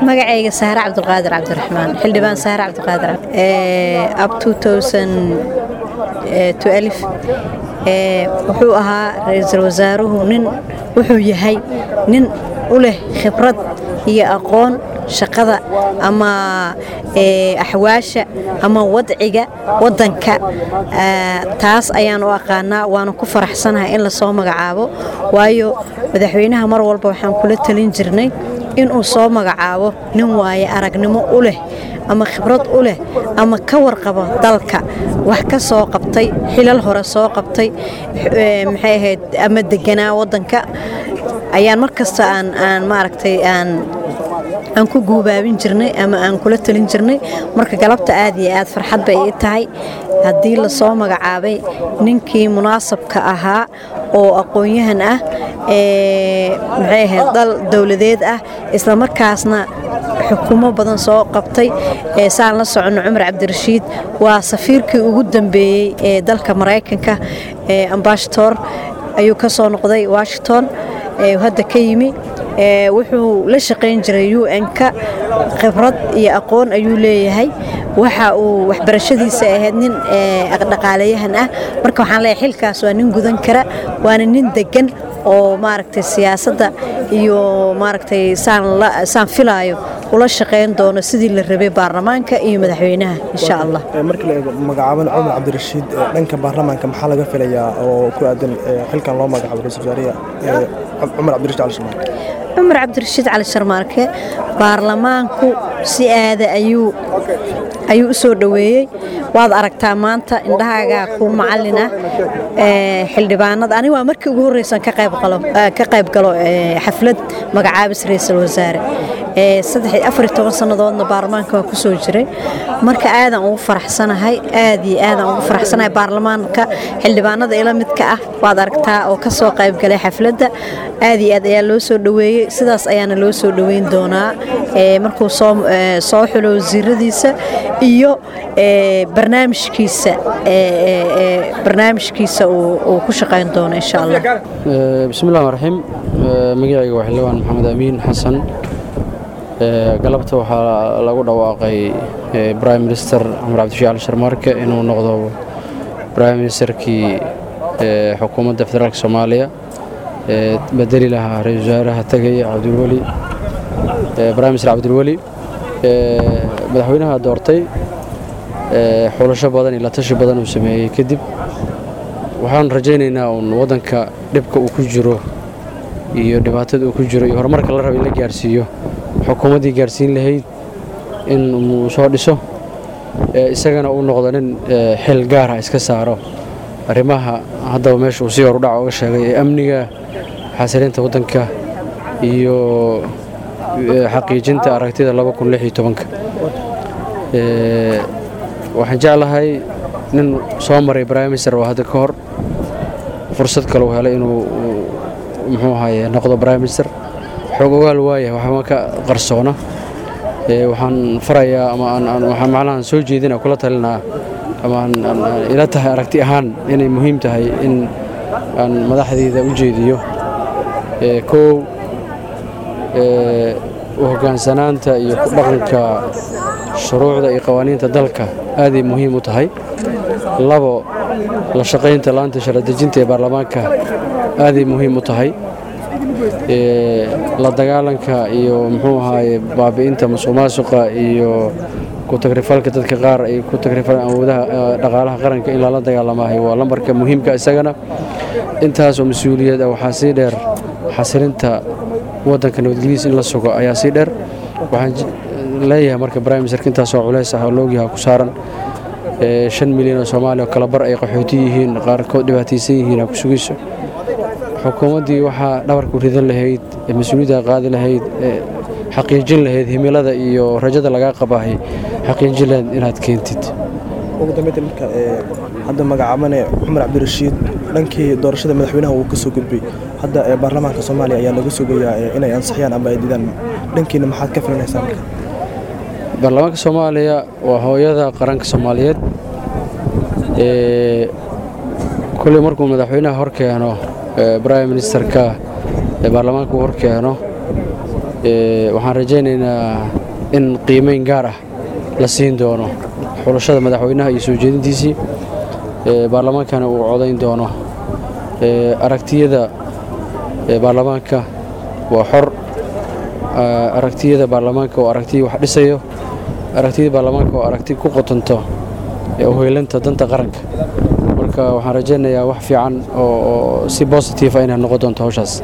magacayga saare cabdulqaadir cabdiraxmaan xildhibaan saare cabdulqaadir ab wuxuu ahaa ra-iisul wasaaruhu nin wuxuu yahay nin u leh khibrad iyo aqoon shaqada ama axwaasha ama wadciga wadanka taas ayaan u aqaanaa waana ku faraxsanahay in lasoo magacaabo waayo madaxweynaha mar walba waxaan kula talin jirnay inuu soo magacaabo nin waaye aragnimo u leh ama khibrad u leh ama ka warqabo dalka wax ka soo qabtay xilal hore soo qabtay maxay ahayd ama deganaa wadanka ayaan mar kasta aan aan maaragtay aan aan ku guubaabin jirnay ama aan kula talin jirnay marka galabta aad iyo aad farxad bay ii tahay haddii lasoo magacaabay ninkii munaasabka ahaa oo aqoon-yahan ah maxay ahayd dal dowladeed ah isla markaasna xukuumo badan soo qabtay saan la soconno cumar cabdirashiid waa safiirkii ugu dambeeyey ee dalka maraykanka ambashator ayuu ka soo noqday washington hadda ka yimi wuxuu la shaqayn jiray u n-ka khibrad iyo aqoon ayuu leeyahay waxa uu waxbarashadiisa ahayd nin dhaqaalayahan ah marka waxaan leeyahay xilkaas waa nin gudan kara waana nin degan oo maaragtay siyaasadda iyo maaragtay saan filaayo ula shaqayn doono sidii la rabay baarlamaanka iyo madaxweynaha insha allah markii la eego magacaaban cumar cabdirashiid dhanka baarlamaanka maxaa laga filayaa oo ku aadan xilkan loo magacaabo ra-isul wasaariya cumar cabdirashiid cali sharmaarke cumar cabdirashiid cali sharmaarke baarlamaanku si aada ayuu ayuu u soo dhoweeyey waad aragtaa maanta indhahaagaa ku macalin ah xildhibaanada aniga waa markii ugu horreysan ka qayb galo xaflad magacaabis ra-iisul wasaare sannadoodna baarlamaanka waa ku soo jiray marka aadaan ugu faraxsanahay aad iyo aadaan ugu faraxsanahay baarlamaanka xildhibaanada ila midka ah waad aragtaa oo ka soo qaybgalay xafladda aad iyo aad ayaa loo soo dhoweeyey sidaas ayaana loo soo dhoweyn doonaa markuu soo xulo wasiiradiisa iyo barnaamijkiisa barnaamijkiisa uu ku shaqayn doono insha allah bismillahi raxiim magacayga waa xildhibaan maxamed amiin xasan galabta waxaa lagu dhawaaqay brime minister cumar cabdishiid cali sharmaarke inuu noqdo brime ministerkii xukuumadda federaalk soomaaliya bedeli lahaa ra-isul wasaaraha tegaya cabdilweli brime minister cabdilweli madaxweynaha doortay xulasho badan iyo latashi badan uu sameeyey kadib waxaan rajaynaynaa uun waddanka dhibka uu ku jiro iyo dhibaatada uu ku jiro iyo horumarka la raba in la gaarsiiyo xukuumaddii gaarsiin lahayd in uu soo dhiso isagana uu noqdo nin xil gaara iska saaro arrimaha haddaba meesha uu si horudhac oga sheegay ee amniga xasilinta waddanka iyo xaqiijinta aragtida waxaan jeclahay nin soo maray briminister oo hadda ka hor fursad kale uu helay inuu muxuu ahaye noqdo briminister xoog ogaal waaya waxba ka qarsoona waxaan farayaa ama waxaan macnahan soo jeedina kula talinaa ama ila tahay aragti ahaan inay muhiim tahay in aan madaxdeyda u jeediyo kow u hoggaansanaanta iyo ku dhaqanka shuruucda iyo qawaaniinta dalka aaday muhiim u tahay labo la shaqaynta laanta sharadejinta ee baarlamaanka aaday muhiim u tahay la dagaalanka iyo muxuu ahaaye baabi'inta musuqmaasuqa iyo ku-tagrifalka dadka qaar ay ku tagrifalaan awoodaha dhaqaalaha qaranka in lala dagaalamahay waa lambarka muhiimka isagana intaasoo mas-uuliyad ah waxaa sii dheer xasilinta waddanka nabadgelyadiis in la sugo ayaa sii dheer waxaan leeyahay marka briministerka intaasoo culays ah oo loogyaha ku saaran shan milyan oo soomaaliya oo kala bar ay qaxooti yihiin qaarkood dhibaataysan yihiin aa ku sugayso xukuumaddii waxaa dhabarku ridan lahayd ee mas-uuliyadda qaadi lahayd ee xaqiijin lahayd himilada iyo rajada lagaa qabaahay xaqiijin lahayd inaad keentid ugu dambeynta marka hadda magacaabane cumar cabdirashiid dhankii doorashada madaxweynaha uu ka soo gudbay hadda baarlamaanka soomaaliya ayaa laga sugayaa inay ansixiyaan ama ay didaan dhankiina maxaad ka filanaysaa marka baarlamaanka soomaaliya waa hooyada qaranka soomaaliyeed kolley markuu madaxweynaha hor keeno brime ministerka ee baarlamaanka uu hor keeno waxaan rajaynaynaa in qiimeyn gaar ah la siin doono xulashada madaxweynaha iyo soo jeedintiisii baarlamaankana uu codayn doono aragtiyada baarlamaanka waa xor aragtiyada baarlamaanka oo aragtiya wax dhisayo aragtiyada baarlamaanka oo aragti ku qotonto uheylanta danta qaranka marka waxaan rajaynayaa wax fiican oo si bositive ah inay noqon doonto hawshaas